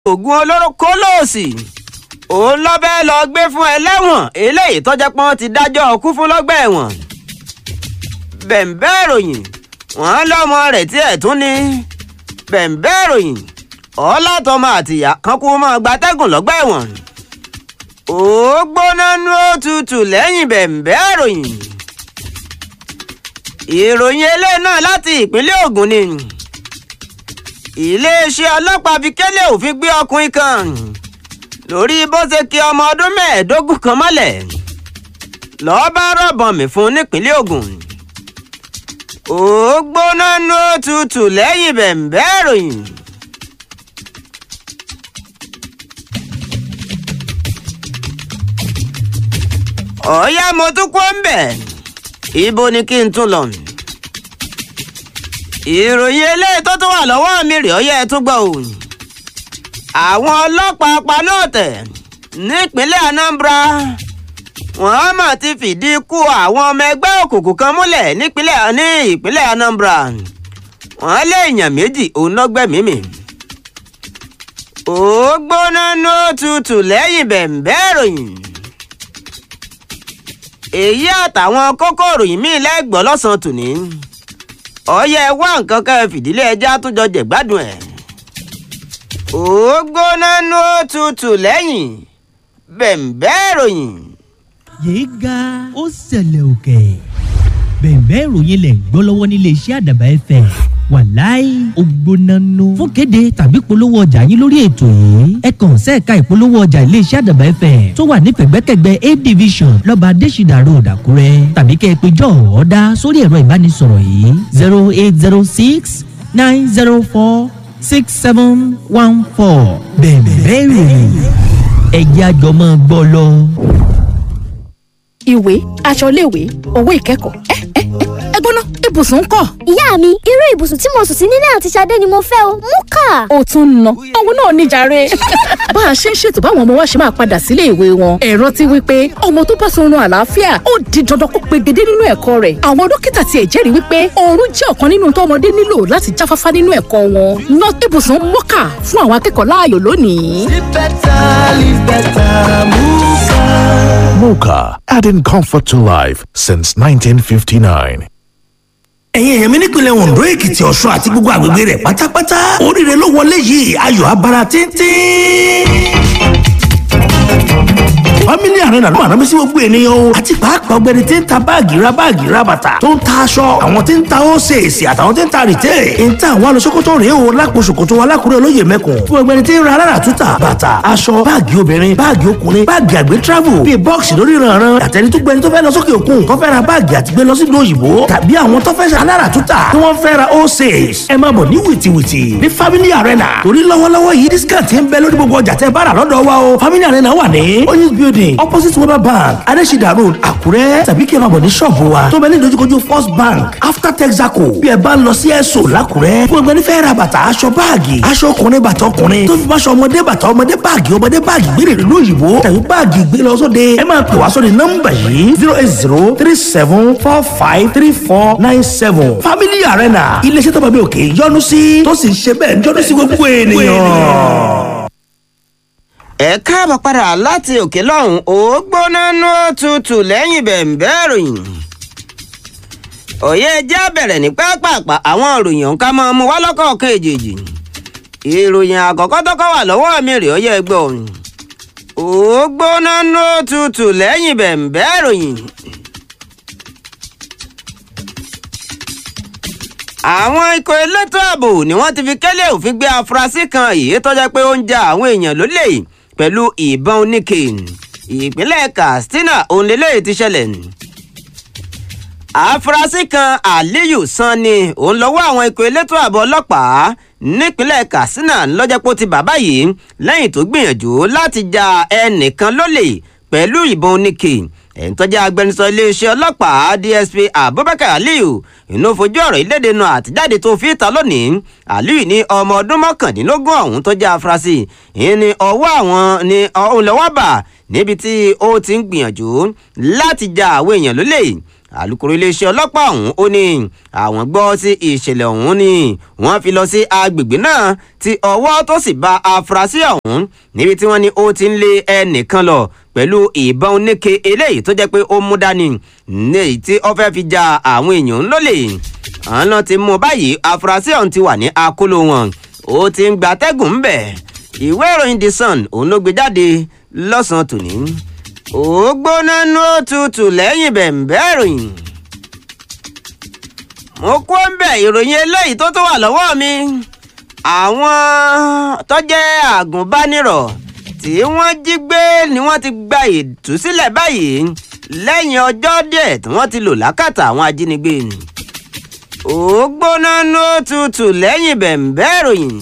oògùn olóró kólóòsì òun lọ bẹ́ẹ̀ lọ gbé fún ẹlẹ́wọ̀n eléyìí tọ́jà pọ́n ti dájọ́ ọkú fún lọ́gbà ẹ̀wọ̀n bẹ̀ǹbẹ́ ìròyìn wọ́n lọ́mọ rẹ̀ tí ẹ̀ tún ní bẹ̀ǹbẹ́ ìròyìn ọlátọmọ àtìyá kan kú mọ́ gbatẹ́gùn lọ́gbà ẹ̀wọ̀n ó gbóná nú òtútù lẹ́yìn bẹ̀ǹbẹ́ ìròyìn ìròyìn eléyìí náà láti ìpínlẹ̀ Ògùn ni iléeṣẹ́ ọlọ́pàá fi kélé òfin gbé ọkùnrin kan lórí bó ṣe ki ọmọ ọdún mẹ́ẹ̀ẹ́dógún kan mọ́lẹ̀ lọ́ọ́ bá rọ̀bọ̀n mi fún nípínlẹ̀ Ògùn ó gbóná nú òtútù lẹ́yìn bẹ̀ǹbẹ́ ìròyìn. ọ̀ọ́yá mo tún kó ń bẹ̀ ibo ni kí n tún lọ. ìròyìn eléyìí tó tún wà lọ́wọ́ mi rèé ọ̀yá ẹ tún gbọ́ o. àwọn ọlọ́pàá panọ́ọ̀tẹ̀ nípínlẹ̀ Anambra wọ́n mà ti fìdí ikú àwọn ọmọ ẹgbẹ́ òkùnkùn kan múlẹ̀ nípínlẹ̀ ní ìpínlẹ̀ Anambra wọ́n lé èèyàn méjì òun lọ́gbẹ̀mí mi. ó gbóná ní òtútù lẹ́yìn bẹ̀ǹbẹ́ ìròyìn èyí àtàwọn kókó ìròyìn míì lẹ́gbọ̀ọ́ lọ́sàn-án tòní ọyẹ wá nǹkan kan fìdílé ẹjẹ́ àtúnjọ jẹ̀gbádùn ẹ̀ ó gbóná ní òtútù lẹ́yìn bẹ̀ǹbẹ́ ìròyìn. yéé ga ó ṣẹlẹ̀ òkè bẹ̀ǹbẹ́ ìròyìn lẹ̀ ń gbọ́ lọ́wọ́ nílé iṣẹ́ àdàbà ẹ̀fẹ̀ wàláì ògbónánú fún kéde tàbí polówó ọjà yín lórí ètò yìí ẹ kàn sẹ́ẹ̀ka ìpolówó ọjà iléeṣẹ́ àdàbà ẹ̀fẹ̀ tó wà ní pẹ̀gbẹ́kẹ̀gbẹ́ a division lọ́ba adésìdà road àkúrẹ́ tàbí kẹ́ ẹ pé jọ́ ọ̀ọ́dá sórí ẹ̀rọ ìbánisọ̀rọ̀ yìí zero eight zero six nine zero four six seven one four bẹ̀ǹbẹ́ ìròyìn ẹ̀jẹ̀ àjọmọ́ gbọ́ lọ. ìwé aṣọ iléèwé owó ìkẹ́kọ̀ọ́ ẹ ẹ ẹ gbóná ibùsùn ń kọ́. ìyá mi irú ibùsùn tí mo sùn sí nílé àti Ṣadé ni mo fẹ́ o mú kà. ó tún ń ná òun náà níjàre. bá a ṣe ń ṣètò báwọn ọmọ wa ṣe máa padà sílé ìwé wọn ẹ̀rọ ti wí pé ọmọ tó bá sọrun àlàáfíà ó di dandan kó pegedé nínú ẹ̀kọ́ rẹ̀ àwọn dókítà tiẹ̀ jẹ́rìí wípé oorun jẹ́ ọ̀kan nínú tó ọmọdé nílò láti jáfáfá nínú ẹ̀kọ́ wọn ná ibùsùn mọ́kà fún àwọn akẹ́kọ̀ọ́ láàyò lónìí. Live better, live better, Muka. Mocha, adding comfort to life since 1959. ẹ̀yin èèyàn mi nípìnlẹ̀ Ondo Èkìtì Ọ̀ṣun àti gbogbo àgbègbè rẹ̀ pátápátá oríire ló wọlé yìí ayọ̀ abara tíntín family arena ló máa rán mi sí gbogbo ènìyàn o àti pàápàá ọ̀gbẹ́ni tí ń ta báàgì ra báàgì ra bàtà tó ń ta aṣọ àwọn tí ń ta ósèèsì àtàwọn tí ń ta rìtẹ́ ń ta àwọn alùsókòtò rèé o lápò ṣòkòtò wa lákùrẹ́ olóyè mẹ́kùn fún ọ̀gbẹ́ni tí ń ra alára túta bàtà aṣọ báàgì obìnrin báàgì ọkùnrin báàgì àgbẹ̀ travel bíi bọ́ọ̀sì lórí ìrànràn àtẹni tó gbẹni tó fẹ́ lọ sókè òkun tó fẹ́ ra báàgì àti gbé lọ sí ìlú òyìnbó tàbí àwọn tó fẹ́ ṣe alára túta tí wọ́n fẹ́ ra ósèès ẹ máa bọ̀ ní wìtìwìtì ní family arena torí lọ́wọ́lọ́wọ́ yìí discount ń bẹ lórí gbogbo ọjà tẹ́ bá rà lọ́dọ̀ wa o family arena wà ní oyinz building opposite weber bank adesida road àkúrẹ́ tàbí kí ẹ máa bọ̀ ní ṣọ́ọ̀bù wa tó bẹ ní ìdojúkojú first bank after texaco bí ẹ bá ń lọ sí ẹ̀sọ́ làkúrẹ́ fún ẹgbẹ́ nífẹ̀ẹ́ ra bàtà aṣọ báàgì aṣọ ọkùnrin bàtà ọkùnrin tó fi bá aṣọ ọmọdé bàtà ọmọdé báàgì ọmọdé báàgì gbére ìlú òyìnbó tàbí báàgì gbé lọ sóde ẹ máa pè wá sórí nọ́mbà yìí zero eight zero three seven four five three four nine seven family arena iléeṣẹ́ tó bá bí òkè yọ́nú sí tó sì ń ṣe bẹ́ẹ̀ yọ́nú sí gbogbo ènìyàn ẹ káàbọ̀ padà láti òkè lọ́hùn ó gbóná nú tutù lẹ́yìn bẹ̀ǹbẹ́ ìròyìn. òye jẹ́ bẹ̀rẹ̀ ní pápápá àwọn ìròyìn ọ̀hún ká máa mú wá lọ́kọ̀ọ̀kan èjèèjì. ìròyìn àkọ́kọ́ tọ́kọ́ wà lọ́wọ́ mi rèé ọyẹ́ ẹgbẹ́ ọ̀hún. ó gbóná nú tutù lẹ́yìn bẹ̀ǹbẹ́ ìròyìn. àwọn ikọ̀ elétò ààbò ni wọ́n ti fi kẹ́lẹ́ òfin gbé afurasí kan èyí tó jẹ́ pé ó ń ja àwọn èèyàn lólè pẹ̀lú ìbọn oníke ìpínlẹ̀ Katsina òun lélẹ́yìí ti ṣẹlẹ̀ afurasí kan Aliyu Sanni òun lọ́wọ́ àwọn ikọ̀ elétò ààbò ọlọ́pàá nípínlẹ̀ Katsina lọ́jọ́pọ̀ ti bàbá yìí lẹ́yìn tó gbìyànjú láti ja ẹnìkan lólè pẹ̀lú ìbọn oníke ẹ̀ń tọ́jú agbẹnusọ iléeṣẹ́ ọlọ́pàá DSP Abubakar Aliyu inú fojú ọ̀rọ̀ ìlédè nu àtijáde tó fi ta lónìí Aliyu ní ọmọ ọdún mọ́kàndínlógún ọ̀hún tó jẹ́ afurasí ìyẹn ni ọwọ́ àwọn ni òun lọ́wọ́ bà níbi tí ó ti ń gbìyànjú láti ja àwọn èèyàn lólè alūkkóró iléeṣẹ́ ọlọ́pàá ọ̀hún ó ní àwọn gbọ́ sí ìṣẹ̀lẹ̀ ọ̀hún ni wọ́n fi lọ sí agbègbè náà tí ọwọ́ tó sì bá afurasí ọ̀hún níbi tí wọ́n ní ó ti ń lé ẹnìkan lọ pẹ̀lú ìbọn oníke eléyìí tó jẹ́ pé ó mú dání ní èyí tí ó fẹ́ fi ja àwọn èèyàn lólè àwọn náà ti mú báyìí afurasí ọ̀hún ti wà ní akóló wọn ó ti ń gbatẹ́gùn ń bẹ̀ ìwé ìròyìn the sun òun ló gbé jáde lọ́sàn-án tòní ó gbóná nú òtútù lẹ́yìn bẹ̀m̀bẹ́ ìròyìn mo kó ń bẹ̀ ìròyìn eléyìí tó tó wà lọ́wọ́ mi àwọn tó jẹ́ àgùnbánirọ̀ tí wọ́n jí gbé ni wọ́n ti gba ìtúsílẹ̀ báyìí lẹ́yìn ọjọ́ díẹ̀ tí wọ́n ti lò lákàtà àwọn ajínigbé ó gbóná nú òtútù lẹ́yìn bẹ̀m̀bẹ́ ìròyìn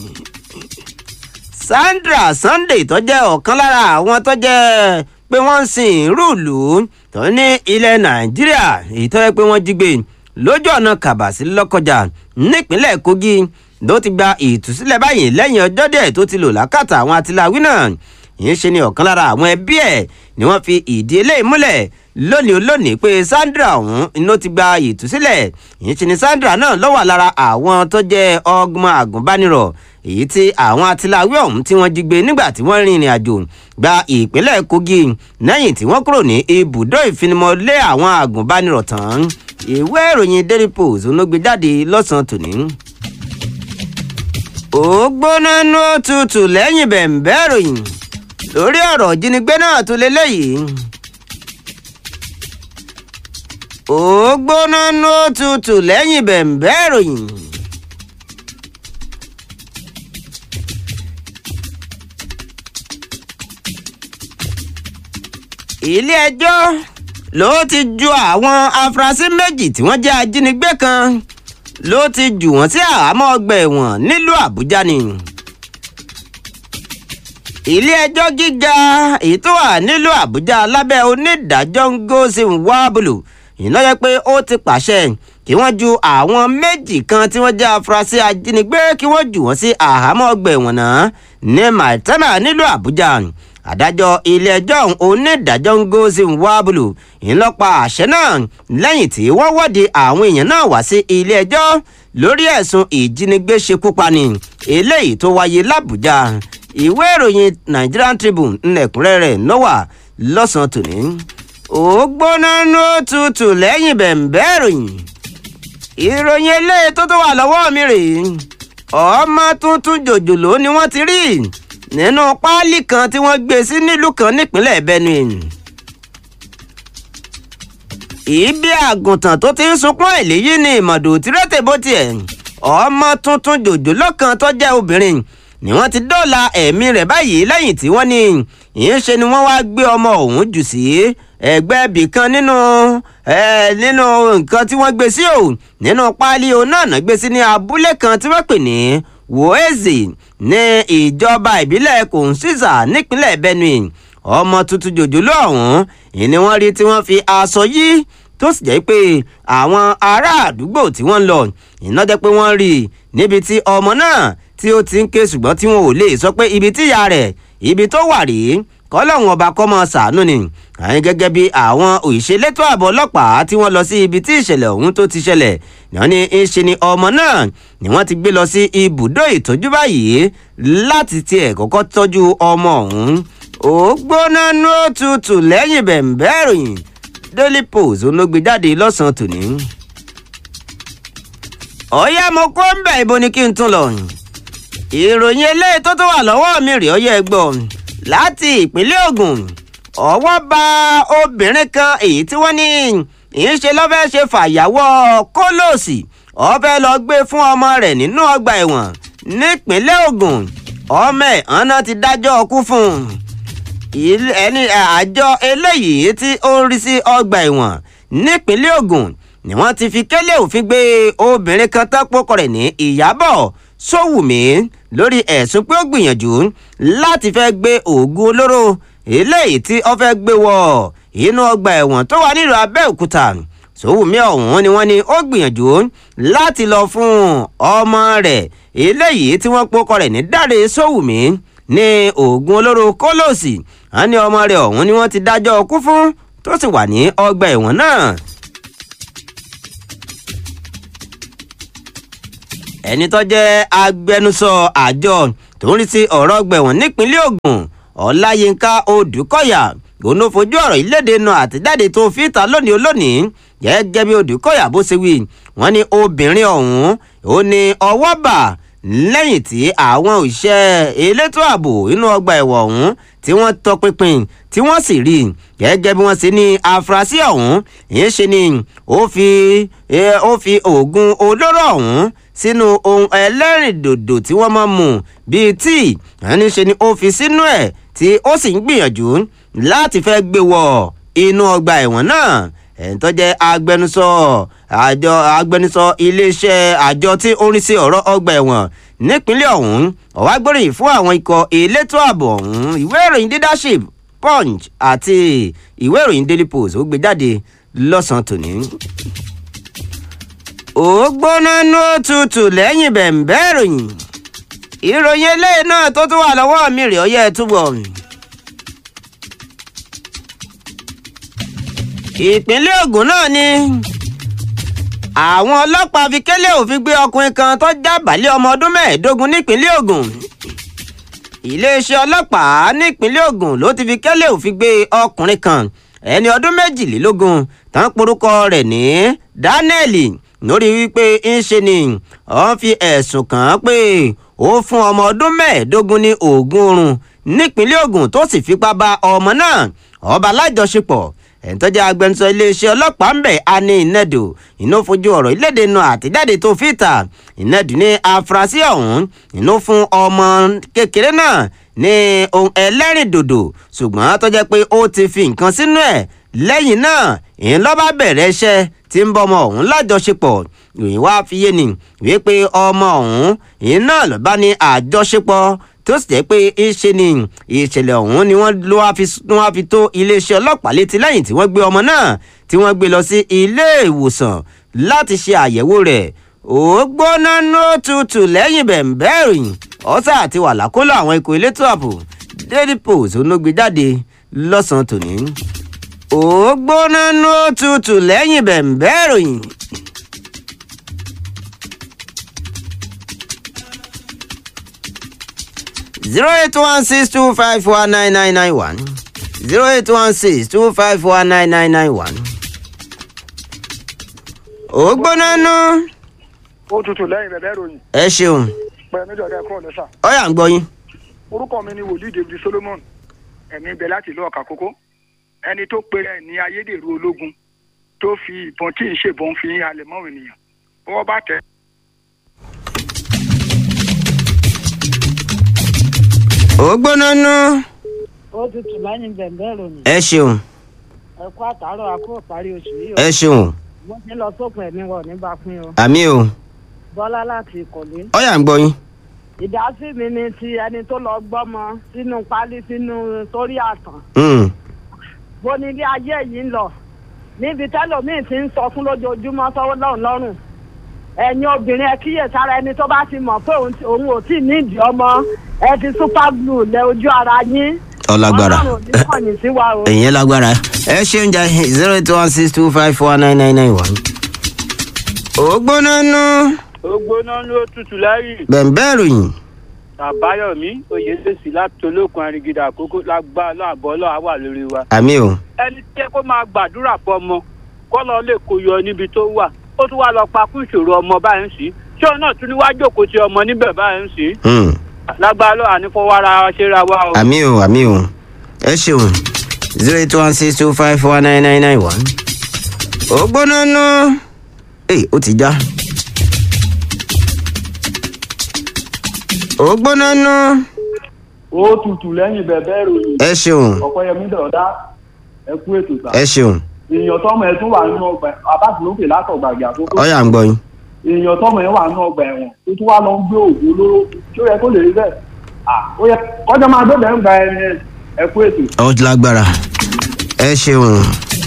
Sandra Sunday tó jẹ́ ọ̀kan lára àwọn tó jẹ́ pé wọ́n ń sin ìrúùlù tó ní ilẹ̀ Nàìjíríà èyí tó yẹ pé wọ́n jí gbé lójú ọ̀nà Kàbàsí Lọ́kọjà nípínlẹ̀ Kogi ló ti gba ìtúsílẹ̀ báyìí lẹ́yìn ọjọ́ díẹ̀ tó ti lò lákàtà àwọn atiláwí náà yìí ṣe ni ọ̀kan lára àwọn ẹbí ẹ̀ ni wọ́n fi ìdí eléyìí múlẹ̀ lónìí olónìí pé Sandra ọ̀hún ló ti gba ìtúsílẹ̀ yìí ṣe ni Sandra náà ló wà lára àwọn tó jẹ́ ọgbọ̀n àgùnbánirọ̀ èyí tí àwọn atiláwí ọ̀hún tí wọ́n jí gbé nígbà tí wọ́n rin ìrìn àjò gba ìpínlẹ̀ Kogi lẹ́yìn tí wọ́n kúrò ní ibùdó ìfinimọ̀lé àwọn àgùnbánirọ̀ tán ìwé ìròyìn Daily Post ló gbé jáde lọ́sàn-án tòní. ó gbóná nú tutù lẹ́yìn bẹ̀m̀bẹ́ ìròyìn lórí ọ̀rọ̀ ìjínigbé náà tó lélẹ́yìí. ó gbóná nú tutù lẹ́yìn bẹ̀m̀bẹ́ ìròyìn. ilé-ẹjọ́ ló ti ju àwọn afurasí méjì tí wọ́n jẹ́ ajínigbé kan ló ti jù wọ́n sí àhámọ́ ọgbà ẹ̀wọ̀n nílùú àbújá ni. ilé-ẹjọ́ gíga èyí tó wà nílùú àbújá lábẹ́ onídàájọ́ ngozi nwabulu iná yẹ pé ó ti pàṣẹ kí wọ́n ju àwọn méjì kan tí wọ́n jẹ́ afurasí ajínigbé kí wọ́n jù wọ́n sí àhámọ́ ọgbà ẹ̀wọ̀n náà ní maitama nílùú àbújá adájọ́ ilé-ẹjọ́ onídàájọ́ ngozi nwabulu ńlọ́pa àṣẹ náà lẹ́yìn tí wọ́n wọ́de àwọn èèyàn náà wá sí ilé-ẹjọ́ lórí ẹ̀sùn ìjínigbé ṣekúpani eléyìí tó wáyé làbújá ìwé ìròyìn Nigerian Tribune ńlẹ̀kúnrẹ́rẹ́ lọ́wà lọ́sàn-án tòní ó gbóná nú tutù lẹ́yìn bẹ̀m̀bẹ́ ìròyìn ìròyìn eléyìí tó tó wà lọ́wọ́ mi rèé ọmọ tuntun jòjòló ni wọ́n ti rí nínú páálí kan tí wọ́n gbé sí nílùú kan nípínlẹ̀ Benue. ibi àgùntàn tó ti ń sunkún èléyìí ni ìmọ̀dò tìrẹ́tẹ̀ bó tiẹ̀ ọmọ tuntun jòjòló kan tó jẹ́ obìnrin ni wọ́n ti dóòlà ẹ̀mí rẹ̀ báyìí lẹ́yìn tí wọ́n ní ìyẹnṣe ni wọ́n wáá gbé ọmọ ọ̀hún jù sí ẹgbẹ́ ibì kan nínú nínú nǹkan tí wọ́n gbé sí o nínú páálí o náà náà gbé sí ní abúlé kan tí wọ́n pè ní Woeze ní ìjọba ìbílẹ̀ Kòǹsìsà nípínlẹ̀ Benue ọmọ tuntun jòjòló ọ̀hún ìní wọ́n rí tí wọ́n fi aṣọ yí tó sì jẹ́ pé àwọn ará àdúgbò tí wọ́n ń lọ iná jẹ́ pé wọ́n rí i níbi tí ọmọ náà tí ó ti ń ké ṣùgbọ́n tí wọn ò lè sọ pé ibi tí ìyá rẹ̀ ibi tó wà rèé kọ́lọ́hún ọba kọ́ mọ́ ṣàánú ni àyìn gẹ́gẹ́ bí àwọn òṣèlétò ààbò ọlọ́pàá tí wọ́n lọ sí ibi tí ìṣẹ̀lẹ̀ ọ̀hún tó ti ṣẹlẹ̀ náà ni ń ṣe ni ọmọ náà ni wọ́n ti gbé lọ sí ibùdó ìtọ́jú báyìí láti tiẹ̀ kọ́kọ́ tọ́jú ọmọ ọ̀hún ó gbóná nú òtútù lẹ́yìn bẹ̀m̀bẹ́ ìròyìn Daily Post ló gbé jáde lọ́sàn-án tòní. ọ̀yá mo kó ń bẹ̀ ibo ni kí n tún lọ ìròyìn eléyìí tó tó wà lọ́wọ́ mi rèé ọyẹ́ gbọ́ láti ìpínlẹ̀ Ògùn ọwọ́ bá obìnrin kan èyí tí wọ́n ní ìṣe lọ́fẹ́ ṣe fàyàwọ́ kólòsì ọ̀fẹ́ lọ gbé fún ọmọ rẹ̀ nínú ọgbà ẹ̀wọ̀n nípínlẹ̀ Ògùn ọmọ ẹ̀ ọ̀nà ti dájọ́ ọkú fún un ẹni àjọ eléyìí tí ó ń rí sí ọgbà ẹ̀wọ̀n nípínlẹ̀ Ògùn ni wọ́n ti fi kélé òfin gbé obìnrin kan tán pọ́kọ rẹ̀ ní Ìyábọ̀ Sówùmí lórí ẹ̀sùn pé ó gbìyànjú láti fẹ́ gbé oògùn olóró eléyìí tí ó fẹ́ gbé wọ inú ọgbà ẹ̀wọ̀n tó wà nílùú Abẹ́òkúta Sówùmí ọ̀hún ni wọ́n ní ó gbìyànjú láti lọ fún ọmọ rẹ̀ eléyìí tí wọ́n pọ́kọ rẹ̀ ní Dáre Sówùmí ní oògùn olóró kólòsì wọ́n ní ọmọ rẹ̀ ọ̀hún ni wọ́n ti dájọ́ ọkú fún tó sì wà ní ọgbà ẹ̀wọ̀n náà ẹni tó jẹ́ agbẹnusọ àjọ tó ń rí sí ọ̀rọ̀ gbẹ̀wọ̀n nípínlẹ̀ Ògùn Ọláyínká Odùkọ̀yà òun ló fojú ọ̀rọ̀ ìlédè nu àtẹ̀jáde tó fi ta lónìí olónìí gẹ́gẹ́ bí Odùkọ̀yà bó ṣe wí wọ́n ní obìnrin ọ̀hún ó ní ọwọ́ bà lẹ́yìn tí àwọn òṣìṣẹ́ elétò ààbò inú ọgbà ẹ̀wọ̀n ọ̀hún tí wọ́n tọpinpin tí wọ́n sì rí gẹ́gẹ́ bí wọ́n ṣe ní afurasí ọ̀hún ìyẹn ṣe ni ó fi ó fi oògùn olóró ọ̀hún sínú ohun ẹlẹ́rìndòdò tí wọ́n máa ń mu bíi tíì ẹni ṣe ni ó fi sínú ẹ̀ tí ó sì ń gbìyànjú láti fẹ́ gbé wọ inú ọgbà ẹ̀wọ̀n náà ẹ̀ń tó jẹ́ agbẹnusọ àjọ agbẹnusọ iléeṣẹ́ àjọ tí ó ń rí sí ọ̀rọ̀ ọgbà ẹ̀wọ̀n nípínlẹ̀ ọ̀hún ọ̀wá gbóríyìn fún àwọn ikọ̀ elétò ààbò ọ̀hún ìwé ìròyìn leadership punch àti ìwé ìròyìn daily post ó gbé jáde lọ́sàn-án tòní. ó gbóná ní òtútù lẹ́yìn bẹ̀ǹbẹ́ ìròyìn ìròyìn eléyìí náà tó tún wà lọ́wọ́ mi rèé ọyẹ́ túbọ̀. ìpínlẹ̀ Ògùn náà ni àwọn ọlọ́pàá fi kélé òfin gbé ọkùnrin kan tó jábàálẹ̀ ọmọ ọdún mẹ́ẹ̀ẹ́dógún nípínlẹ̀ Ògùn iléeṣẹ́ ọlọ́pàá nípínlẹ̀ Ògùn ló ti fi kélé òfin gbé ọkùnrin kan ẹni ọdún méjìlélógún tán porúkọ rẹ̀ ní Daniel lórí wípé ń ṣe ni wọ́n fi ẹ̀sùn kàn án pé ó fún ọmọ ọdún mẹ́ẹ̀ẹ́dógún ní oògùn oorun nípínlẹ̀ Ògùn tó sì fipá bá ọmọ náà ọba lájọṣepọ̀ ẹ̀ńtọ́jà agbẹnusọ iléeṣẹ́ ọlọ́pàá ń bẹ̀ ani ìnẹ́dù iná fojú ọ̀rọ̀ ìlédè nu àtẹ̀jáde tó fi ta ìnẹ́dù ní afurasí ọ̀hún iná fún ọmọ kékeré náà ní ohun ẹlẹ́rìndòdò ṣùgbọ́n tó jẹ́ pé ó ti fi nǹkan sínú ẹ̀ lẹ́yìn náà ìyẹn ló bá bẹ̀rẹ̀ iṣẹ́ tí ń bọ́ ọmọ ọ̀hún lájọṣepọ̀ ìròyìn wá fi yé ni wípé ọmọ ọ̀hún ìyẹn náà ló bá ní àjọṣepọ̀ tó sì jẹ́ pé ìṣe ni ìṣẹ̀lẹ̀ ọ̀hún ni wọ́n ló wá fi tó iléeṣẹ́ ọlọ́pàá létí lẹ́yìn tí wọ́n gbé ọmọ náà tí wọ́n gbé lọ sí ilé ìwòsàn láti ṣe àyẹ̀wò rẹ̀ ó gbóná nó tutù lẹ́yìn bẹ̀ǹbẹ́ ìròyìn ọ̀sà àti wà lákòlò àwọn ikọ̀ elétò ààbò daily post onógbé jáde lọ́sàn-án tòní ó gbóná nó tutù lẹ́yìn bẹ̀ǹbẹ́ ìròyìn. zero eight one six two five four nine nine nine one zero eight one six two five four nine nine nine one. ó gbóná nú. ó tutù lẹ́yìn bẹ̀bẹ̀ ròyìn ẹ ṣeun pẹ̀lú méjì ọ̀dẹ́ kúrò lẹ́sà. ọyà ń gbọ́ yín. orúkọ mi ni wòlíì david solomon ẹ̀mí ibẹ̀ láti ìlú ọ̀kà kókó ẹni tó pe rẹ̀ ní ayédèrú ológun tó fi ìbọn tí ì ṣèbọn fi halẹ̀ mọ́ ènìyàn bọ́wọ́ bá tẹ̀. ó gbóná nú. ó tutù lẹ́yìn bẹ̀ǹbẹ̀ ròyìn ẹ ṣeun ẹ kú àtàárọ̀ àkó parí oṣù yìí o ẹ ṣeun mo ti lọ sópin ẹ̀mí wọ̀ nígbà pín o àmì o bọ́lá láti ìkọ̀lé. ọyà ń gbọ́ yín. ìdásí mi ni ti ẹni tó lọ gbọ́mọ sínú pálí sínú sórí àtàn Mm. bó ní ilé ayé yìí ń lọ níbi tẹ́lòmíì ti ń sọ fún lójoojúmọ́ sọ́wọ́ lọ́run lọ́rùn ẹ̀yin obìnrin ẹ kíyèsára ẹni tó bá ti mọ̀ pé òun ti- òun ò tí ì nídìí ọmọ ẹ fi super glue lẹ ojú ara yín ọlágbára ọlọ́run ò ní kọ̀yìn sí wa o. ẹ̀yìn lágbára ẹ ṣeun jà zero eight one six two five four nine nine nine one. ó gbóná nú. ó gbóná ló tutù lẹ́yìn bẹ̀ǹbẹ́ ìròyìn àbáyọ̀mí oyèdèsí láti olókun arigida àkókò lágbá láàbọ̀ lọ́wọ́ wà lórí wa. àmì o ẹni tí ẹ kó máa gbàdúrà fọmọ kọ́ lọ lè kó yọ níbi tó wà ó tún wá lọ pa kún ìṣòro ọmọ báyìí ń sí ṣé òun náà tún ní wáá jókòó ti ọmọ níbẹ̀ báyìí ń sí. Mm. lágbá lọ́wọ́ ànífọwọ́ra ṣera wa o. àmì o àmì o ẹ ṣeun zero eight one six two five four nine nine nine one. ó gbóná nú. ee ó ti já. ó gbóná nú. ó tutù lẹ́yìn bẹ̀bẹ̀ ròyìn ẹ ṣeun ọ̀pọ̀yẹmí dọ̀dá ẹ kú ètò sá. ẹ ṣeun èèyàn tọmọ ẹ tún wà nínú ọgbà abáṣelókè látọ̀gbàgbé àkókò. ọyà ń gbọ́ yín. èèyàn tọmọ ẹ wà nínú ọgbà ẹ̀wọ̀n tó tún wá lọ ń gbé òògùn olóró tó yẹ kó lè rí bẹ́ẹ̀. Ah, ó yẹ kọjá máa gbé bẹ́ẹ̀ ń gba ẹni ẹ kú ètò. ó ti lágbára ẹ ṣeun.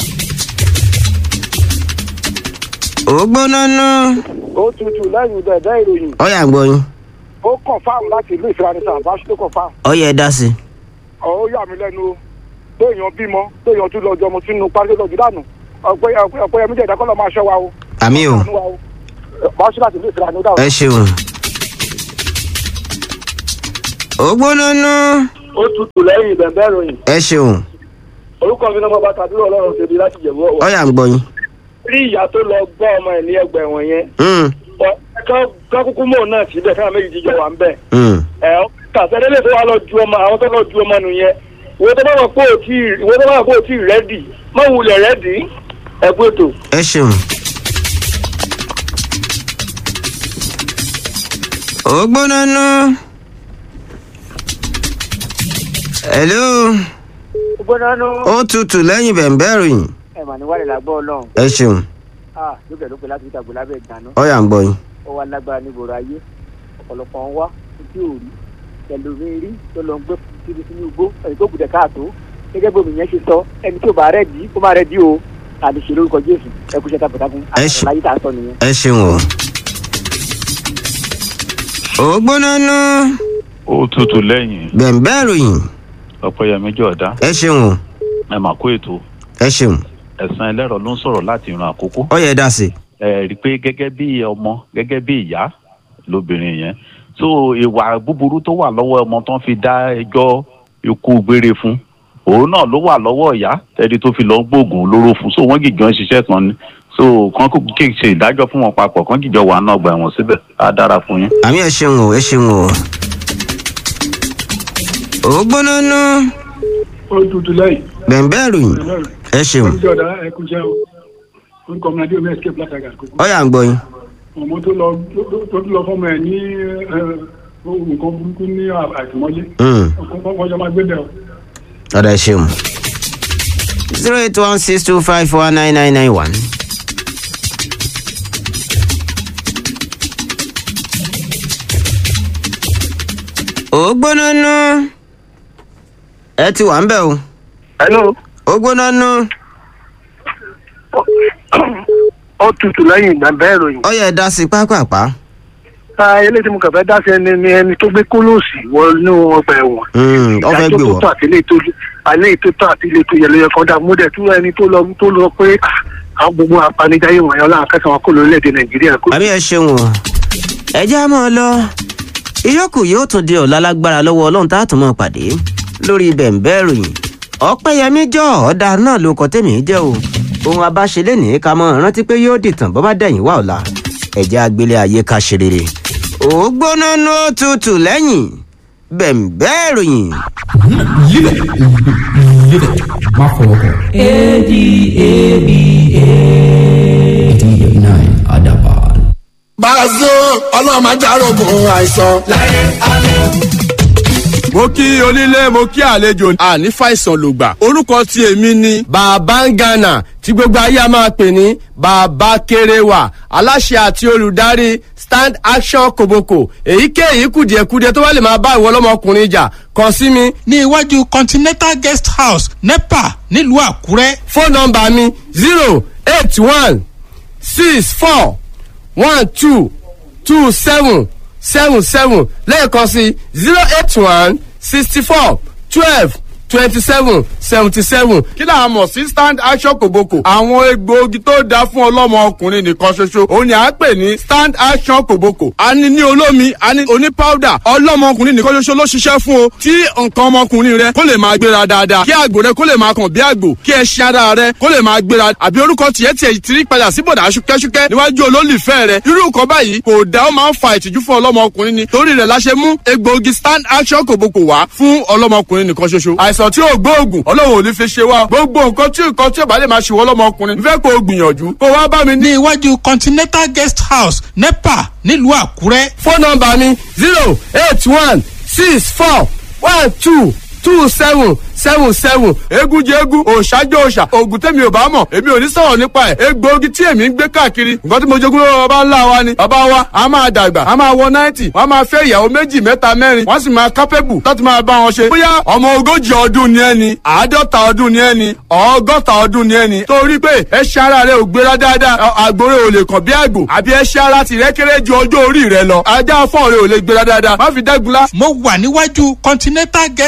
ó gbóná nú. ó tutù lẹ́yìn bẹ̀bẹ̀ ìròyìn ọyà ń gbọ́ yín. ó kàn fáàmù láti ìlú ìfiranisà àbáṣe tó kàn fáàmù. ọyà ẹ dá sí i. ó yà mí lẹ́nu o téèyàn bímọ téèyàn tún lọ́jọ́ ọmọ sínú párí lọ́jọ́ dànù ọ̀pọ̀ ẹ̀mí jẹ̀dá kọ́ lọ́ máa ṣọ́ wa o. àmì o Àánú wa o. báṣe láti ìlú ìfiranisà. ẹ ṣeun ó gbóná nú. ó tutù lẹ́yìn bẹ̀bẹ̀ ròyìn ẹ ṣeun orúkọ mi náà mo bá tàbílẹ̀ ọlọ́run ṣe bí láti jẹ̀bú ọ̀wọ́. ọ̀yà ń gbọ́ yín. rí ìyá tó lọ gbọ́ ọmọ ẹ̀ ní ẹgbẹ́ ẹ̀wọ̀n yẹn Mm, kán kúkú mọ̀ náà síbẹ̀ káwọn méjì jíjọ wà ń bẹ̀. mm. ẹ̀ kàṣẹ́dẹ́lẹ̀ tó wà lọ ju ọmọ àwọn tó lọ ju ọmọ nù yẹn ìwé tó bá wà pé ò tí ìwé tó bá wà pé ò tí rẹ́dì má wulẹ̀ rẹ́dì ẹ kú ètò. ẹ ṣeun. ó gbóná nú. hello gbọ́dọ̀ nù. ó tutù lẹ́yìn bẹ̀ǹbẹ̀ ròyìn. ẹ mà ní wàlẹ̀ làgbọ́ ọlọ́run. ẹ ṣeun ah lókè lókè láti fi tàgbọ́ lábẹ́ ìdáná. ọ̀yà ń gbọ́ yín. ó wá lágbára níbòrò ayé ọ̀pọ̀lọpọ̀ ń wá ojú òrí ẹlòmíín rí tó lọ ń gbé kiri sínú igbó ẹni tó kùdẹ̀ káàtó gẹ́gẹ́ bí omi yẹn ṣe sọ ẹni tí ò bá rẹ̀ dí kó má rẹ̀ dí o àti ṣe lórúkọ jésù ẹ kú iṣẹ́ takuntakun Ẹ ṣe- àtàwọn láyé tá a sọ nìyẹn. ẹ ṣeun o. ó gbóná nú. ó tutù lẹ́yìn bẹ̀ǹbẹ̀ ròyìn. ọ̀pẹ̀yẹmí jọ̀dá ẹ ṣeun o. ẹ mà kó ètò ẹ ṣeun. ẹ̀sán ẹlẹ́rọ ló ń sọ̀rọ̀ láti ìran àkókò. ọ̀yà ẹ dá sí. ẹ rí i pé gẹ́gẹ́ bí ọmọ gẹ́gẹ́ bí ìyá lóbìnrin yẹn so ìwà búburú tó wà lọ́wọ́ ọmọ tó ń fi dá ẹjọ́ ikú gbére fún òun náà ló wà lọ́wọ́ ìyá ẹni tó fi lọ ń gbóògùn olóró fún so wọ́n gìjọ ń ṣiṣẹ́ kan ni so kàn kó kí n ṣe ìdájọ́ fún wọn papọ̀ kàn gìjọ wà náà gbà wọ́n síbẹ̀ á dára fún yín. àmì ẹ ṣeun o ẹ ṣeun o. ó gbóná nú. ó tutù lẹ́yìn. bẹ̀ǹbẹ̀ ròyìn. ẹ ṣeun. olùjọ́dá ẹ kú iṣẹ́ o orúkọ mi adé omi escape látàgà àkókò. ọ̀yà ń gbọ́ yín. ọmọ tó lọ tó tó lọ fọmọ ẹ ní ẹ, nǹkan burúkú ní àtìmọ́lé. Mm. wọ́n jọ máa gbé bẹ́ẹ̀ o. ọ̀dà ẹ ṣeun. zero eight one six two five four nine nine nine one. ó gbóná nú. ẹ ti wà ń bẹ̀ o. hello. ó gbóná nú. ó tutù lẹ́yìn bẹ̀bẹ̀ ròyìn. ọ̀yà ẹ dá sí pápápá. eléyìí tí mo kàn fẹ́ dá sí ẹni ni ẹni tó gbé kólóòsì wọnú ọgbà ẹ̀wọ̀n. Mm, ọ fẹ́ gbé ìdájọ́ wọ̀. tó tọ́ àti ilé tó alẹ́ tó tọ́ àti ilé tó yẹ ló yẹ kọ́ dá mú dẹ̀ tún ẹni tó lọ tó lọ pé ah, àwọn gbogbo apanidáyé wọ̀nyí ọlọ́run akẹ́sàn wọn kò lórílẹ̀‐èdè nàìjíríà kó. àmì ẹ ṣeun o. ẹ já mọ́ ọ lọ. ìyókù yóò tún di ọ̀la lágbára lọ́wọ́ ọlọ́run tá a tún mọ́ pàdé lórí bẹ̀ǹbẹ́ ròyìn. ọ̀pẹ́yẹmí jọ ọ̀dà náà ló kọ́ tèmi jẹ́ o. ohun abáṣelé ní ká mọ́ rántí pé yóò dìtàn bọ́ bá dẹ̀yìn wá ọ̀la. ẹ̀jẹ̀ agbélé ayé ká ṣe rere. ó gbóná ní ó tutù lẹ́yìn bẹ̀ǹbẹ́ ròyìn. má fọwọ́ kàn. adaba. Bàzó ọlọ́run máa járógun àìsàn. mo kí onílé mo kí àlejò àní fàìsàn lògbà orúkọ tí èmi ni bàbá ń gànà tí gbogbo ayé a máa pè ní bàbá kéréwà aláṣẹ àti olùdarí stand action koboko èyíkéyìí kùdìẹ̀kudiẹ tó bá lè máa bá ìwọ ọlọ́mọkùnrin jà kàn sí mi. ní iwájú continental guest house nepa nílùú àkúrẹ́. fóònù nọmba mi zero eight one six four one two two seven seven seven lẹ́ẹ̀kan sí zero eight one sixty four twelve twenty seven seventy seven. kí là á mọ̀ sí stand action kòbókò. àwọn egbòogi tó dáa fún ọlọ́mọ ọkùnrin nìkan ṣoṣo òun ni à ń pè ní stand action kòbókò. a ní ní olómi a ní oní powder ọlọ́mọ ọkùnrin nìkan ṣoṣo ló ṣiṣẹ́ fún o. tí nǹkan ọmọkùnrin rẹ kó lè máa gbéra dáadáa kí àgbò rẹ kó lè máa kàn bí àgbò kí ẹṣin ara rẹ kó lè máa gbéra àbí orúkọ tiẹ̀ tiẹ̀ ti rí padà sí bọ̀dà ṣúkẹ́ṣúkẹ́ níwájú olólùfẹ́ rẹ irú nǹkan báyìí kò dá ó máa ń fa ìtìjú fún ọlọ́mọkùnrin ni torí rẹ̀ la ṣe mú egbòogi stand action kòbókò wá fún ọlọ́mọkùnrin nìkan ṣoṣo àìsàn tí ò gbóògùn ọlọ́run ò ní fi ṣe wá gbogbo nǹkan tí nǹkan tí ò bá lè máa ṣe wọ́n lọ́mọkùnrin fẹ́ kó o gbìyànjú kó wá bá mi ní. ní iwájú continental guest house nepa nílùú àkúrẹ́. fóònù nọmba mi zero eight one six four one two two seven seven seven egun jẹ egun òòṣà jẹ òòṣà oògùn tẹ̀mí ò bá mọ̀ èmi ò ní sọ̀rọ̀ nípa ẹ̀ egbòogi tí èmi ń gbé káàkiri nǹkan tí mo jogún lọ́wọ́ bàbá ńlá wa ni bàbá wa a máa dàgbà a máa wọ náìtì wọ́n a máa fẹ́ ìyàwó méjì mẹ́ta mẹ́rin wọ́n sì máa kápẹ́bù láti máa bá wọn ṣe bóyá ọmọ ogójì ọdún ni ẹni àádọ́ta ọdún ni ẹni ọgọ́ta ọdún ni ẹni torí pé ẹṣẹ́ ara rẹ ò gbéra dáadáa àgbòrè ò lè kàn bí àgbò àbí ẹṣẹ́ ara tìrẹ́ kéré ju ọjọ́ orí rẹ lọ ajá fọ́ọ̀rẹ́ ò lè gbéra dáadáa má fi dẹ́gunlá mo wà níwájú continental guest house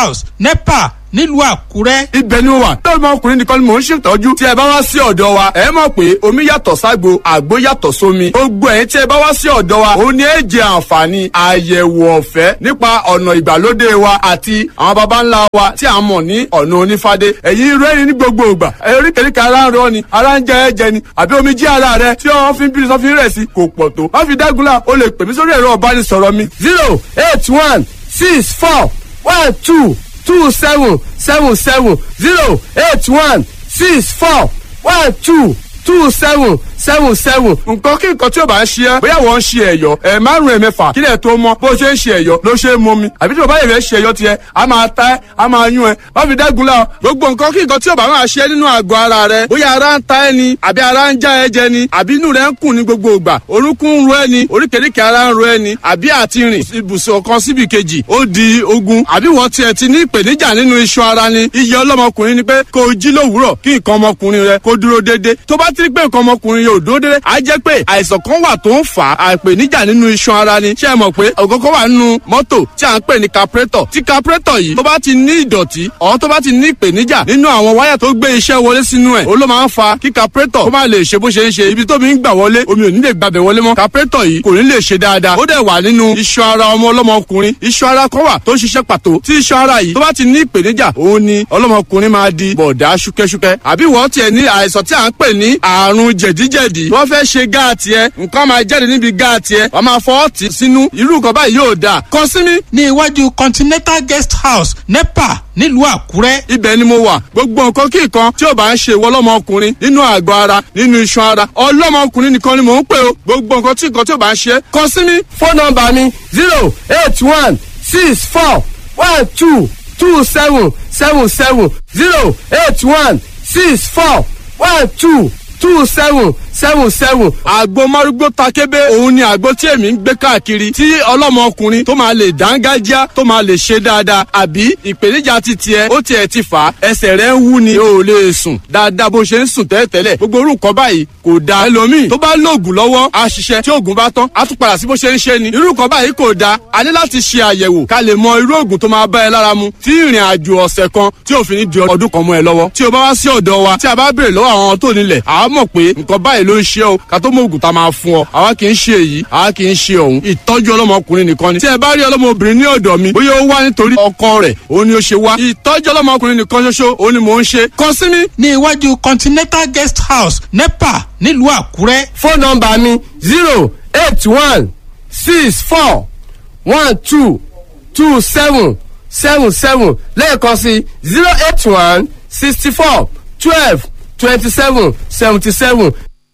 house nepa nílùú àkúrẹ́. ibẹ̀ ni mo wà lórí ọmọkùnrin nìkan ni mò ń ṣètọ́jú tí ẹ bá wá sí ọ̀dọ̀ wa ẹ mọ̀ pé omi yàtọ̀ ságbo àgbo yàtọ̀ sómi gbogbo ẹ̀yin tí ẹ bá wá sí ọ̀dọ̀ wa òun ni ẹ jẹ àǹfààní àyẹ̀wò ọ̀fẹ́ nípa ọ̀nà ìgbàlódé wa àti àwọn baba ńlá wa tí a mọ̀ ní ọ̀nà onífádé ẹ̀yin rẹ́rìn ní gbogbo ìgbà oríkèéríkèé ara ń rọ ni ara ń jẹ ẹ̀jẹ̀ ni àbí omi jí ara rẹ tí wọ́n fi ń bí sọ́fin rẹ̀ sí kò pọ̀ tó má fi dágunlá o lè pè mí sórí ẹ̀rọ ọ̀bánisọ̀rọ̀ mi zero eight one six four one two two seven seven seven zero eight one six four one two two seven seven seven. nǹkan kí nǹkan tí o bá ń ṣe ẹ́ bóyá wọ́n ń ṣe ẹ̀yọ́ ẹ̀ márùn-ún ẹ̀mẹ́fà kílẹ̀ tó mọ́ bó ṣe ń ṣe ẹ̀yọ́ ló ṣe é mọ́ mi àbí tí o bá yẹ̀ fẹ́ ṣe ẹ̀yọ́ tiẹ̀ a máa ta ẹ́ a máa yún ẹ́ bá fi dẹ́gun la gbogbo nǹkan kí nǹkan tí o bá máa ṣe nínú àgọ́ ara rẹ bóyá ara ń ta ẹ́ ni àbí ara ń já ẹ jẹ ni àbí inú rẹ ń kùn ní gbogbo ìgbà orúnkún ń ro ẹ ni oríkèéríkèé ara ń ro ẹ ni àbí àti rìn ibùsùn kan síbi kejì ó di ogun àbí wọ́n tiẹ̀ ti ní ìpèníjà nínú iṣan ara ni iye ọlọ́mọkùnrin ni pé kó o jí lówùúrọ̀ kí nǹkan ọmọkùnrin rẹ kó dúró déédéé tó bá ti rí pé nǹkan ọmọkùnrin yóò dúró déédéé á jẹ́ pé àìsàn kan wà tó ń fà á àìpèníjà nínú iṣan ara ni ṣé ẹ mọ̀ pé ọ̀gọ́gọ́ wà nínú mọ́tò tí à ń pè ní capretọ̀ tí capretọ̀ yìí tó bá ti ní ìdọ̀tí ọ̀hún tó bá ti ní ìpèníjà nínú àwọn wáyà tó gbé iṣẹ́ wọlé sínú ẹ̀ ó ló máa ń fa kí capretọ̀ kó má lè ṣe bó ṣe ń ṣe ibi tómi ń gbà wọlé omi ò ní lè gbàbẹ̀ wọlé mọ́ capretọ̀ yìí kò ní lè ṣe dáadáa ó dẹ̀ wà nínú iṣan ara ọmọ ọlọ́mọkùnrin iṣan ara kan wà tó ń ṣiṣẹ́ pàtó tí iṣan ara yìí tó bá ti ní ìpèníjà òun ni ọlọ́mọkùnrin máa di bọ̀dá ṣúkẹ́ṣúkẹ́ àbí wọ́n tiẹ̀ ní àìsàn tí à ń pè ní àrùn jẹ̀díjẹ̀dí wọ́n fẹ́ ṣe gáàtì ẹ nǹkan máa jáde níbi gáàtì ẹ wọ́n máa fọ́ ọ̀tì sínú irú nǹkan báyìí yóò dáa kàn sí mi. ní iwájú continental guest house nepa nílùú àkúrẹ́. ibẹ̀ ni mo wà gbogbo nǹkan kí nǹkan tí ò bá ń ṣe ìwọ ọlọ́mọkùnrin nínú àgọ́ ara nínú iṣan ara ọlọ́mọkùnrin nìkan ni mò ń pè o gbogbo nǹkan tí nǹkan tí ò bá ń ṣe kàn sí mi. fóònù nọmba mi zero eight one six four one two two seven seven seven zero eight one six four one two two seven seven seven. àgbo márúgbó takébé òun ni àgbo tí èmi ń gbé káàkiri tí ọlọ́mọkùnrin tó máa lè dángájá tó máa lè ṣe dáadáa àbí ìpèníjà ti tiẹ̀ ó tiẹ̀ ti fà á ẹsẹ̀ rẹ̀ ń wú ni o ò lè sùn dáadáa bó ṣe ń sùn tẹ́lẹ̀tẹ́lẹ̀ gbogbo orú nǹkan báyìí kò da ẹlòmíì tó bá lóògùn lọ́wọ́ á ṣiṣẹ́ tí oògùn bá tán á tún padà sí bó ṣe ń ṣe ni irú nǹkan báyìí kò da a ní láti ṣe àyẹ̀wò ká lè mọ irú oògùn tó máa bá ẹ lára mu tí ìrìn àjò ọ̀sẹ̀ kan tí òfin ní di ọdún kan mọ́ ẹ lọ́wọ́ tí o bá wá sí ọ̀dọ̀ wa tí a bá béèrè lọ́wọ́ àwọn tó nílẹ̀ àá mọ̀ pé nǹkan báyìí ló ń ṣe o ká tó mọ ògùn tá a máa fún ọ àwa kì í ṣe èyí àwa kì í ṣe ọ̀hún ìtọ́jú ọlọ́mọkùnrin nìkan ni tí ẹ bá rí ọlọ́mọbìnrin ní ọ̀dọ̀ mi bóyá ó wá nítorí ọkọ rẹ̀ òun ni ó ṣe wá ìtọ́jú ọlọ́mọkùnrin nìkan ṣoṣo òun ni mò ń ṣe kàn sí mi. ní iwájú continental guest house nepa nílùú àkúrẹ́. fóònù nọmba mi zero eight one six four one two two seven seven seven lẹ́ẹ̀kan sí zero eight one sixty four twelve twenty seven seventy seven.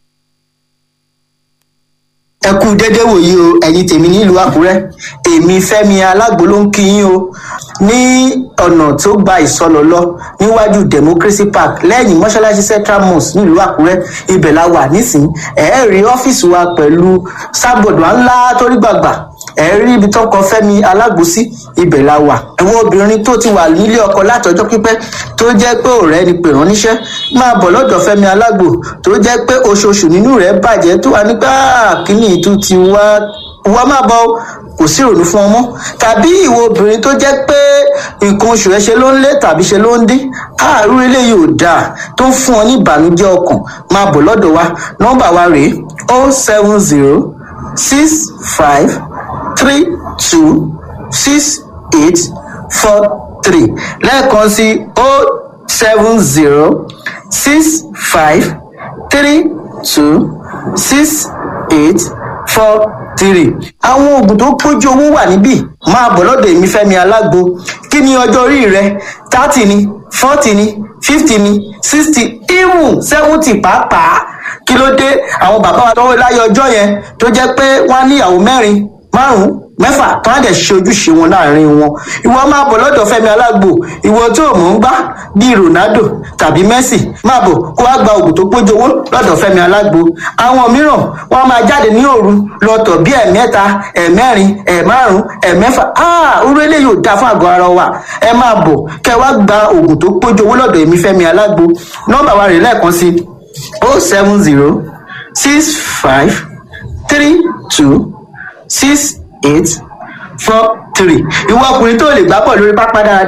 ẹ kú dédé wòyí o ẹ̀yin tèmi nílùú àkúrẹ́ èmi fẹ́mi alágbo ló ń kí yín o ní ọ̀nà tó gba ìsọlọ lọ níwájú democracy park lẹ́yìn mọ́ṣáláṣí central mosque nílùú àkúrẹ́ ibẹ̀ la wà nísìnyí ẹ̀ẹ́ rí ọ́fíìsì wa pẹ̀lú sábọ̀dù ńlá torí gbàgbà ẹ rí ibi tó kọ fẹmi alágbòsí ibẹ la wà àwọn obìnrin tó ti wà nílé ọkọ látọjọ pípẹ tó jẹ pé ọrẹ ni pè rán níṣẹ máa bọ lọdọ fẹmi alágbò tó jẹ pé oṣooṣù nínú rẹ bàjẹ tó wà nígbà kíní ìtú ti wá wá máa bọ kò sí ìrònú fún ọmọ tàbí ìwọ obìnrin tó jẹ pé nǹkan oṣù ẹ ṣe ló ń lé tàbí ṣe ló ń dín àárú eléyìí ò dáa tó ń fún ọ ní ìbànújẹ ọkàn máa bọ lọdọ wa nọmba wa rèé o seven zero six five three two six eight four three lẹ́ẹ̀kan sí o seven zero six five three two six eight four three. àwọn oògùn tó pójú owó wà níbí máa bọ̀ lọ́dọ̀ èmi fẹ́mi alágbo kí ni ọjọ́ orí rẹ thirty ni forty ni fifty ni sixty even seventy pàápàá kí ló dé àwọn bàbá wa tọwọ́ láyé ọjọ́ yẹn tó jẹ́ pé wọ́n á níyàwó mẹ́rin márùn mẹ́fà tó á dẹ̀ ṣe ojúṣe wọn láàrin wọn ìwọ máa bọ̀ lọ́dọ̀ fẹ́mi alágbo ìwọ tó mọ̀ ń gbá bíi ronaldo tàbí messi máa bọ̀ kó wá gba oògùn tó pójú owó lọ́dọ̀ fẹ́mi alágbo àwọn mìíràn wọn máa jáde ní òru lọ́tọ̀ bí ẹ̀mẹ́ta ẹ̀mẹ́rin ẹ̀márùn ẹ̀mẹ́fà orú eléyìí ò dáa fún àgọ́ ara wa ẹ máa bọ̀ kẹ wá gba oògùn tó pójú owó lọ́dọ̀ èmi fẹ́mi alágbo nọ́mbà wa rè lẹ́ẹ̀kan sí o seven zero six five three two six eight four three ìwọ ọkùnrin tó lè gbá bọ̀ lórí pápá dáradára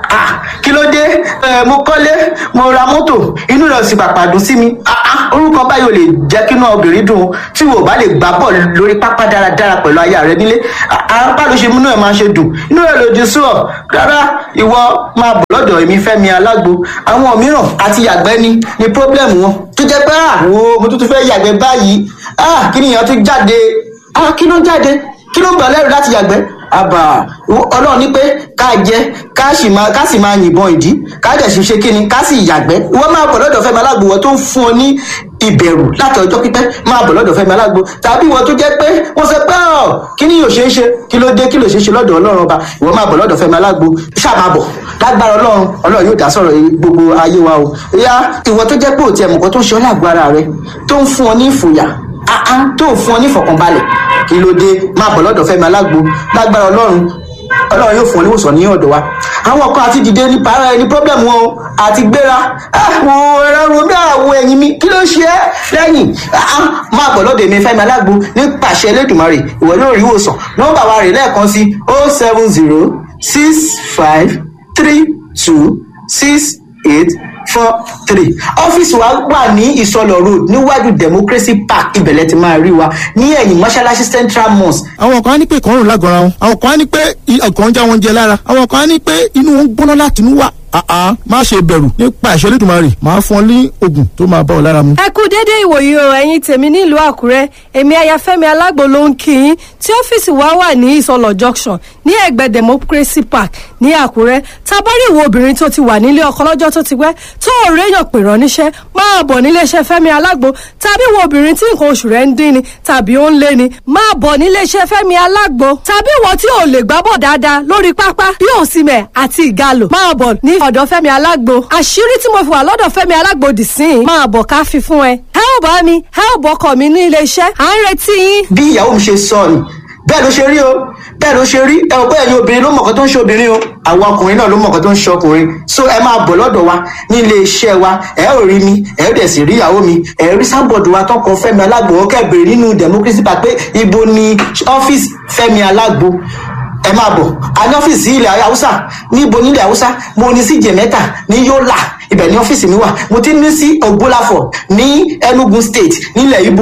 ah kí ló dé ẹ mo kọ́lé mo ra mọ́tò inú rẹ̀ sì pàpà dùn sí mi ah ah orúkọ báyìí ò lè jẹ́ kí inú obìnrin dùn tí wò bá lè gbá bọ̀ lórí pápá dáradára pẹ̀lú aya rẹ nílé apá ló ṣe múnú ẹ̀ máa ṣe dùn inú rẹ̀ lòdì sí ọ rárá ìwọ máa bọ̀ lọ́dọ̀ èmi fẹ́mi alágbo àwọn mìíràn àti yàgbẹ́ ni ni problem wọn tó jẹ́ pé àwo mo tún tún fẹ́ yàgbẹ́ báyìí ah kí nìyẹn tún jáde ah kí ló ń jáde kí ló ń gbà lẹ́rù láti yàgbẹ́ àbà ọlọ́run ní pé ká jẹ ká sì máa ká sì máa yìnbọn ìdí ká dẹ̀ sì ṣe kíni ká sì yàgbẹ́ wọ́n máa bọ̀ lọ́dọ̀ fẹ́mi alágbo wọ́n tó ń fún ọ ní ìbẹ̀rù láti ọjọ́ pípẹ́ máa bọ̀ lọ́dọ̀ fẹ́mi alágbo tàbí wọ́n tó jẹ́ pé wọ́n sọ pé ọ̀ kí ni yóò ṣe é ṣe kí ló dé kí ló ṣe é ṣe lọ́dọ̀ ọlọ́run ọba ìwọ́n máa bọ̀ lọ́dọ̀ fẹ́mi alágbo ṣáà máa bọ̀ lágbára ọlọ́run ọlọ́run yóò dá sọ̀rọ̀ gbogbo ayé wa o ìyá ìwọ tó jẹ́ pé òtí ẹ̀mùkọ́ tó ń ṣe ọ́ lágbo ara rẹ tó ń fún ọ ní ìfòyà àá tó ń fún ọ ní ìfọ̀kànbalẹ̀ kí ló dé máa bọ̀ lọ́dọ̀ fẹ́mi alágbo lágbára ọlọ́run ọlọ́run yóò fún ọ níwòsàn ní ọ̀dọ̀ wa àwọn kan àti dìde ní para ẹni problem wọn o àti gbéra àwọn ẹ̀rọ romi àwọ̀ ẹ̀yìn mi kí ló ṣe é lẹ́yìn máa bọ̀ lọ́dọ̀ èmi fẹ́mi alágbo ní pàṣẹ elédùnmarè ìwọ yóò rí ìwòsàn nọ́mbà wa rè lẹ́ẹ̀kan sí o seven zero six five three two six eight four three ọ́fíìsì wa wà ní ìsọlọ̀ road níwájú democracy park ibẹ̀lẹ̀ ti máa rí wa ní ẹ̀yìn mọ́ṣáláṣí central mosque. àwọn kan á ní pé ìkọrùn lágọ̀ọ́ra wọn àwọn kan á ní pé ọkàn ń já wọn jẹ lára àwọn kan á ní pé inú wọn ń gbóná láti inú wà àá má ṣe bẹ̀rù nípa ìṣẹ́ lẹ́dùnmarè máa fún ọ ní oògùn tó máa bá ọ lára mu. ẹ kú déédéé ìwòyí o ẹ̀yin tèmi nílùú àkúrẹ́ èmi ayafẹ́mi alágbo ló ń kí yín tí ọ́fíìsì wa wà ní ìsọlọ̀ junction ní ẹ̀gbẹ́ democracy park ní àkúrẹ́ tábọ́rí ìwọ obìnrin tó ti wà nílé ọkọ lọ́jọ́ tó ti pẹ́ tó ò réyàn pè rán níṣẹ́ máa bọ̀ níléeṣẹ́ fẹ́mi alágbo tàbí ìwọ obìnrin tí nǹkan oṣù rẹ̀ ń dín ni tàbí ó ń lé ni máa bọ̀ níléeṣẹ́ fẹ́mi alágbo tàbí ìwọ tí ò lè gbábọ̀ dáadáa lórí pápá bí òsìmẹ̀ àti ìgalò máa bọ̀ ní ọ̀dọ̀ fẹ́mi alágbo àṣírí tí mo fi wà lọ́dọ̀ fẹ́mi alágbo dì sí i máa bọ̀ ká fi fún ẹ. ẹ ò bá mi ẹ ò bọkọ mi ní ilé iṣẹ́ à ń retí yín. bí ìyàwó mi ṣe sọ ni bẹ́ẹ̀ ló ṣe rí o bẹ́ẹ̀ ló ṣe rí ẹ ò bẹ́ẹ̀ ni obìnrin ló mọ̀ọ́kọ́ tó ń ṣe obìnrin o àwọn ọkùnrin náà ló mọ̀ọ́kọ́ tó ń ṣe ọkùnrin so ẹ máa bọ̀ lọ́dọ̀ wa ní ilé iṣẹ́ wa ẹ ò rí mi ẹ ò dẹ̀ sì rí ìyàwó mi ẹ rí sábọ̀dù wa tọkọ fẹ́mi alágbo ó kẹ́ bèrè nínú democracy park pé ibo ni ọ́fíìsì fẹ́mi alágbo ẹ máa bọ̀ a ní ọ́fíìsì ilẹ̀ haúsá níbo nílẹ̀ haúsá mo ní sí jẹ̀mẹ́ta ní yọ́là ibẹ̀ ní ọ́fíìsì mi wà mo ti ní sí ògbólàfọ̀ ní enugu state nílẹ̀ ibo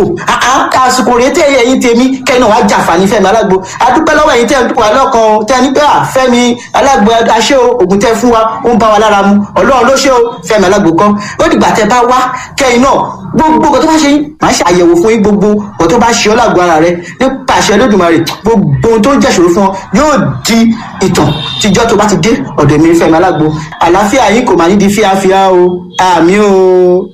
àsìkò rèé tẹ́ ẹ̀yìn tèmi kẹ́ni wàá jàǹfààní fẹ́mi alágbo adúpẹ́ lọ́wọ́ ẹ̀yìn tẹ́ ẹ̀ wà lọ́kàn tẹ́ ẹ ní pé à fẹ́mi alágbo aṣẹ́ o ògùn tẹ́ fún wa ó ń bá wa lára mu ọlọ́run ló ṣe o fẹ́mi alágbo kan ó dìgbà tẹ́ bá wá kẹ́yìn náà gbogbo nǹkan tó bá ṣe yín màá ṣe àyẹ̀wò fún yín gbogbo nǹkan tó bá ṣe ọ́ lágbo ara rẹ nípa àṣẹ lódùmarè gbogbo ohun tó ń jẹ́ṣòro fún ọ yóò di ìtàn tíjọ́ tó bá ti dé ọ̀dọ̀ mi fẹ́mi alágbo àlàáfíà yín kò máa ní di fíafíà o àmì o.